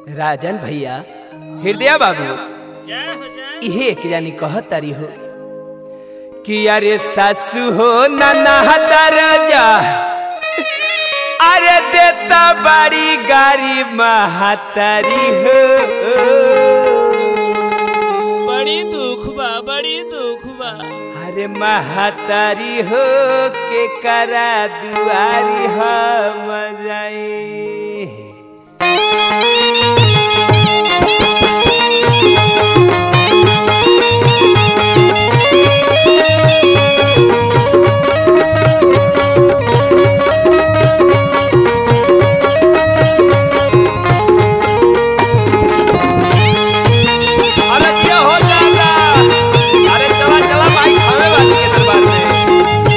राजन भैया हृदय बाबू जय हो जय इहे एक जानी कहत तारी हो कि अरे सासू हो नना राजा अरे देता बड़ी गाड़ी महातारी हो बड़ी दुख बा बड़ी दुख बा अरे महातारी हो के करा दुआरी हम जाई अरे क्या हो जाएगा अरे चला चला भाई हमें बात के दरबार में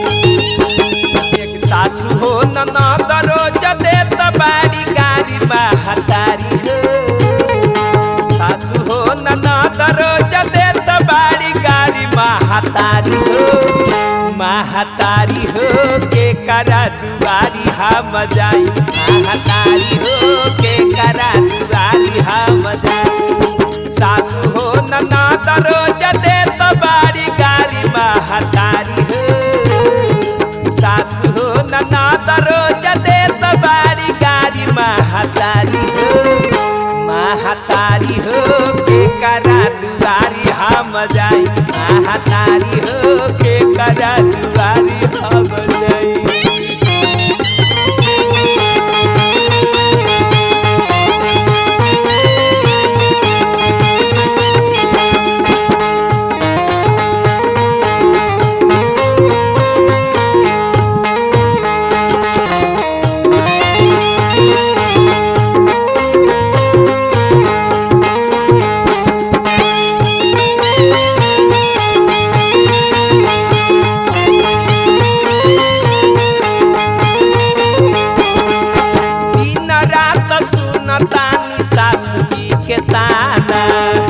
एक सासू हो नना दरोज देत बाड़ी गाड़ी महतारी हो सासू हो नना दरोज देत बाड़ी गाड़ी महतारी हो महतारी हो के करा दुआरी हम जाई महतारी हो के करा दुआरी हम जाई सासू हो नना दरोज देत बाड़ी गाड़ी महतारी हो सासु हो नना दरोज देत बारी गारी महतारी हो महतारी हो के करा दुआरी हम जाई महतारी हो के करा दुआरी हम जाई दिन रात सुनतानी सासु जी के ताना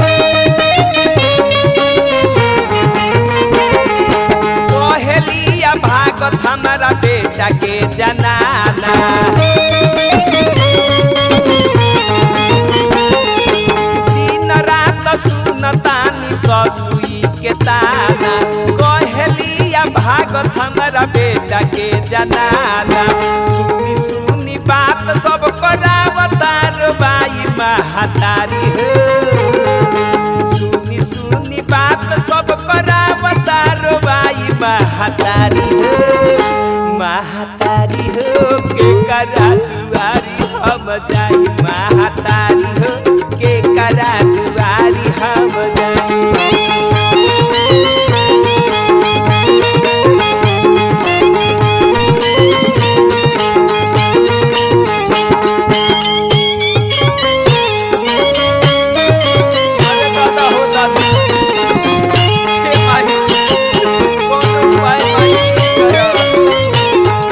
कोहलिया भागत हमारा बेटा के जनाना दिन रात सुनतानी ससुई के ताना कोहलिया भागत हमारा बेटा के जनाना सुनी सुनी बात सब करावतार बाई महतारी हो सुनी सुनी बात सब करावतार बाई महतारी हो महतारी हो के करा दुआरी हम जाई महतारी हो के करा दुआरी हम जाई अरे दादा हो दादा हे माही कोनो उपाय माही करा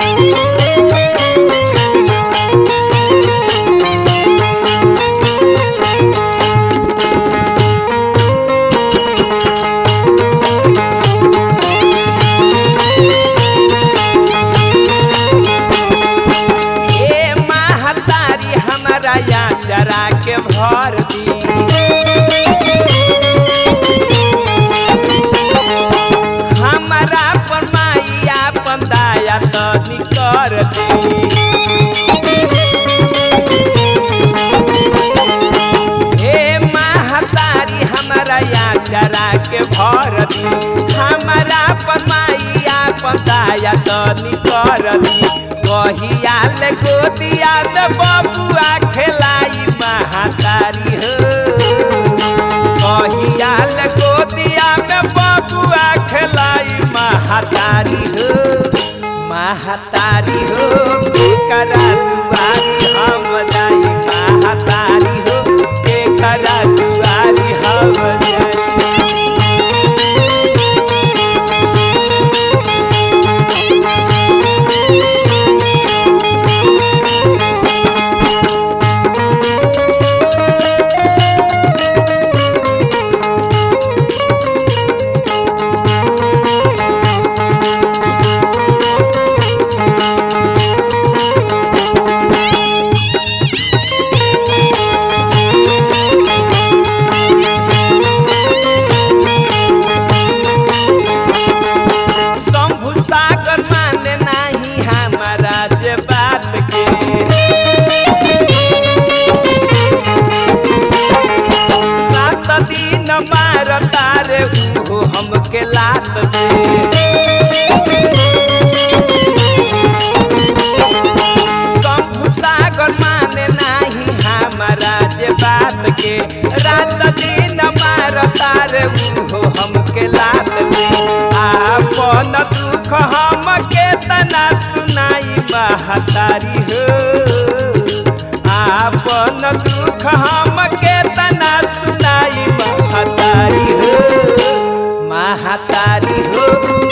ए महतारी हमारा या चरा के भर दी हमारा पर माइया पंदाया तो निकर दी हे महतारी हमारा या चरा के भर दी हमारा पर माइया पंदाया तो निकर दी कहिया ले गोदिया में बबुआ खेलाई महतारी हो कहिया ले गोदिया में बबुआ खेलाई महतारी हो महतारी हो करा दुआरी हम जाई महतारी हो के करा दुआरी हम जाई तना सुनाई महतारी हो आपन दुख हम के तना सुनाई महतारी हो महतारी हो